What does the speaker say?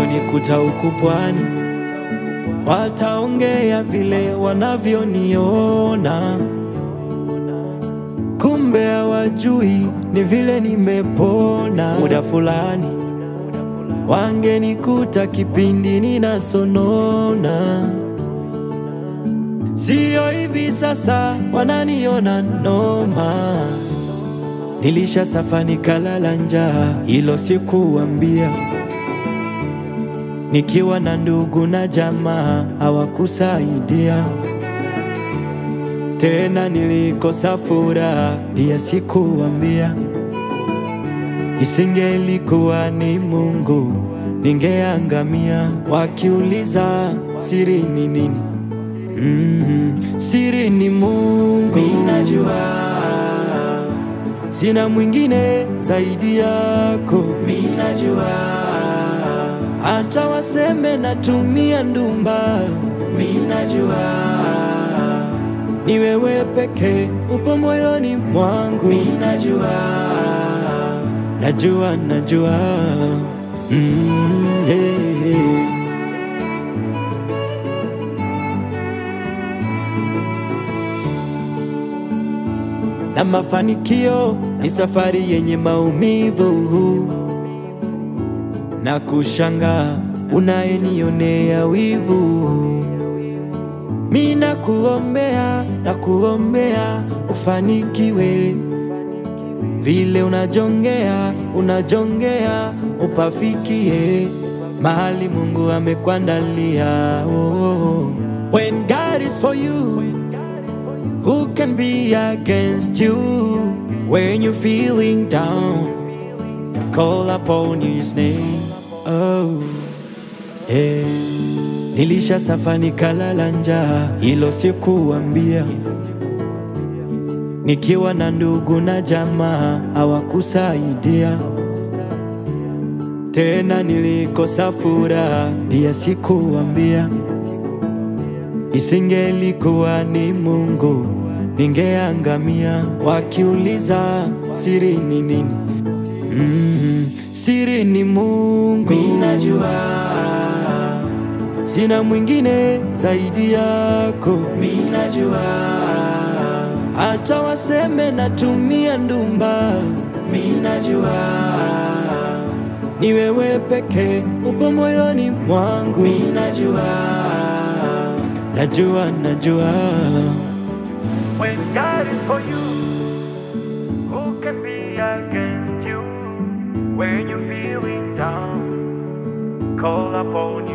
yaliyonikuta huku pwani, wataongea vile wanavyoniona, kumbe hawajui ni vile nimepona. Muda fulani wangenikuta kipindi ninasonona, siyo hivi sasa wananiona noma. Nilisha safa nikalala njaa, hilo sikuwambia. Nikiwa na ndugu na jamaa hawakusaidia tena, nilikosa furaha pia sikuwambia. Isingelikuwa ni Mungu ningeangamia. Wakiuliza siri ni nini? Mm, siri ni Mungu. Minajua sina mwingine zaidi yako. Minajua hata waseme natumia ndumba. Minajua ni wewe pekee upo moyoni mwangu. Minajua najua najua mm, hey, hey. na mafanikio ni safari yenye maumivu na kushanga unayenionea wivu. Mi nakuombea na kuombea ufanikiwe vile unajongea unajongea upafikie mahali Mungu amekuandalia. Oh, oh, oh. When God is for you Who can be against you when you're feeling down? Call upon his name. Oh, yeah. Nilisha safa nikalala njaa, hilo sikuwambia. Nikiwa na ndugu na jamaa hawakusaidia tena, nilikosa furaha pia sikuwambia. Isingelikuwa ni Mungu ningeangamia. Wakiuliza siri ni nini? Mm, siri ni Mungu. Minajua sina mwingine zaidi yako. Minajua hata waseme natumia ndumba. Minajua ni wewe pekee upo moyoni mwangu. Minajua najua najua When God is for you, who can be against you? When you're feeling down, call upon